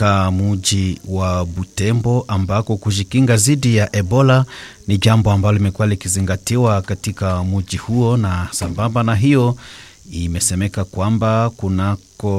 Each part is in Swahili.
katika muji wa Butembo ambako kujikinga dhidi ya Ebola ni jambo ambalo limekuwa likizingatiwa katika muji huo, na sambamba na hiyo imesemeka kwamba kunako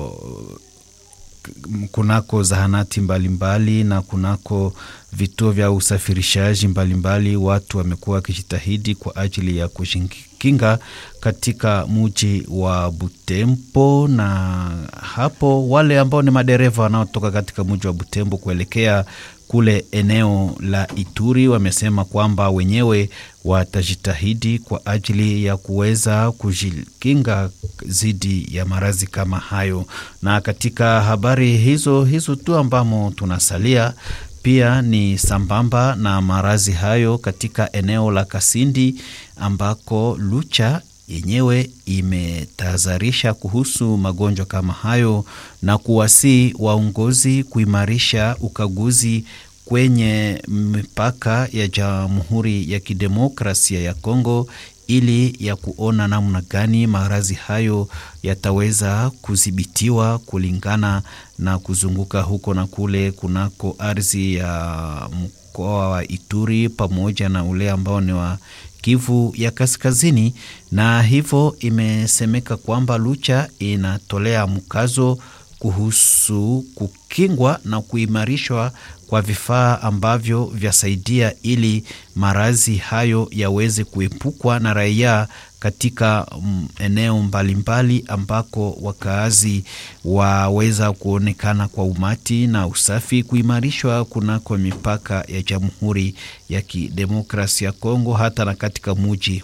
kunako zahanati mbalimbali mbali, na kunako vituo vya usafirishaji mbalimbali mbali, watu wamekuwa wakijitahidi kwa ajili ya kujikinga katika muji wa Butembo. Na hapo wale ambao ni madereva wanaotoka katika muji wa Butembo kuelekea kule eneo la Ituri wamesema kwamba wenyewe watajitahidi kwa ajili ya kuweza kujikinga dhidi ya maradhi kama hayo. Na katika habari hizo hizo tu ambamo tunasalia pia ni sambamba na maradhi hayo katika eneo la Kasindi ambako Lucha yenyewe imetahadharisha kuhusu magonjwa kama hayo na kuwasii waongozi kuimarisha ukaguzi kwenye mipaka ya Jamhuri ya Kidemokrasia ya Kongo ili ya kuona namna gani maradhi hayo yataweza kudhibitiwa kulingana na kuzunguka huko na kule kunako ardhi ya mkoa wa Ituri pamoja na ule ambao ni wa Kivu ya Kaskazini, na hivyo imesemeka kwamba Lucha inatolea mkazo kuhusu kukingwa na kuimarishwa kwa vifaa ambavyo vyasaidia ili maradhi hayo yaweze kuepukwa na raia katika eneo mbalimbali ambako wakaazi waweza kuonekana kwa umati na usafi kuimarishwa kunako mipaka ya Jamhuri ya Kidemokrasia ya Kongo hata na katika muji